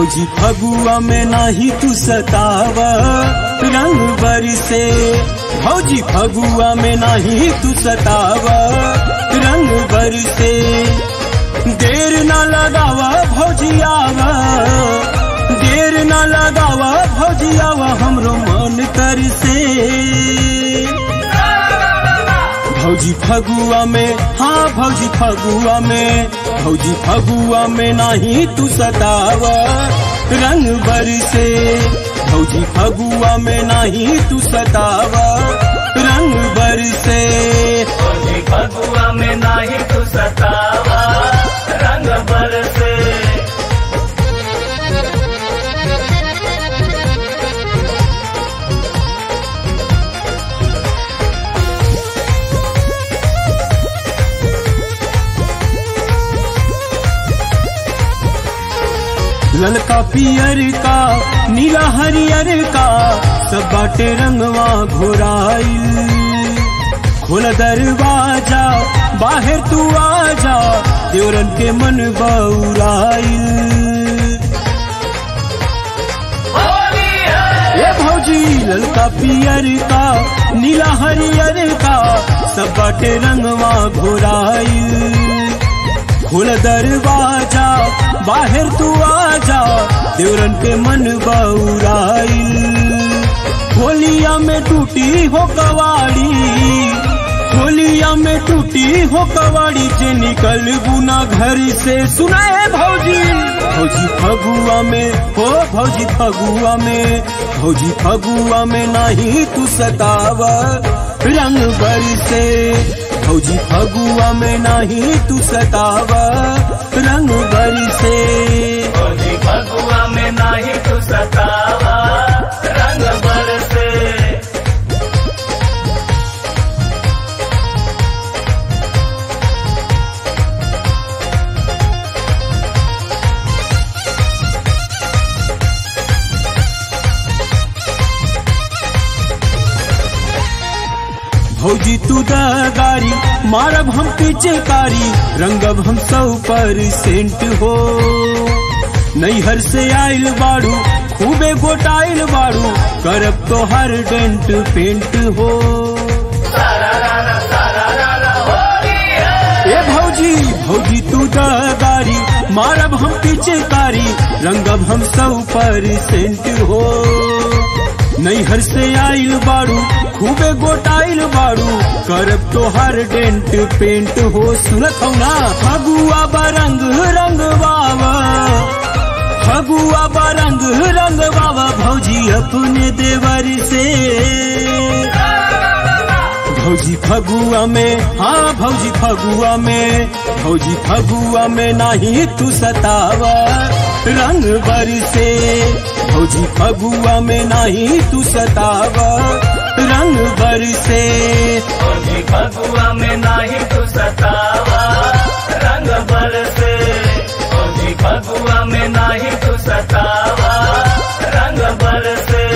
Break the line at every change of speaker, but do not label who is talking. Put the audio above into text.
भौजी फगुआ में नाही तू सतावा रंग बरसे भौजी फगुआ में नाही तू सतावा रंग बरसे देर ना लगावा भौजी आवा देर ना लगावा भौजी आवा हमरो मन कर से भौजी फगुआ में हाँ भौजी फगुआ में भौजी फगुआ में नाही तू सतावा रंग बरसे भौजी फगुआ में नाही तू सतावा रंग बरसे
भौजी फगुआ में नाही तू सतावा रंग बरसे
ललका पियर का नीला हरियर का सब बाटे रंगवा घोराइल खोल दरवाजा बाहर तू आजा देवरन के मन बउराइल
होली है
ये भौजी ललका पियर का नीला हरियर का सब बाटे रंगवा घोराइल खोल दरवाजा बाहर तू आजा देवरन के मन बउराइल होलिया में टूटी हो कवाड़ी होलिया में टूटी हो कवाड़ी जे निकल गुना घर से सुनाए भौजी भौजी फगुआ में हो भौजी फगुआ में भौजी फगुआ में नहीं तू सतावा रंग बरसे भौजी फगुआ में नहीं तू सतावा रंग बरसे
भौजी फगुआ में नाही तू सतावा रंग बरसे
भौजी तू दगारी मारब हम पीछे कारी रंगब हम सौ परसेंट हो नैहर से आइल बाड़ू खूबे गोटाइल बाड़ू करब तो हर डेंट पेंट हो ए भौजी भौजी तू दगारी मारब हम पीछे कारी रंगब हम सौ परसेंट हो नैहर से आइल बाड़ू खूबे गोटाइल बाड़ू करब तो हर डेंट पेंट हो सुनत हो ना फगुआ बरंग रंग बाबा फगुआ बरंग रंग बाबा भौजी अपने देवर से भौजी फगुआ में हाँ भौजी फगुआ में भौजी फगुआ में नाही तू सतावा रंग बरसे भौजी फगुआ में नाही तू सतावा रंग बरसे
भौजी फगुआ में नाही तू सतावा रंग बरसे भौजी फगुआ में नाही तू सतावा रंग बरसे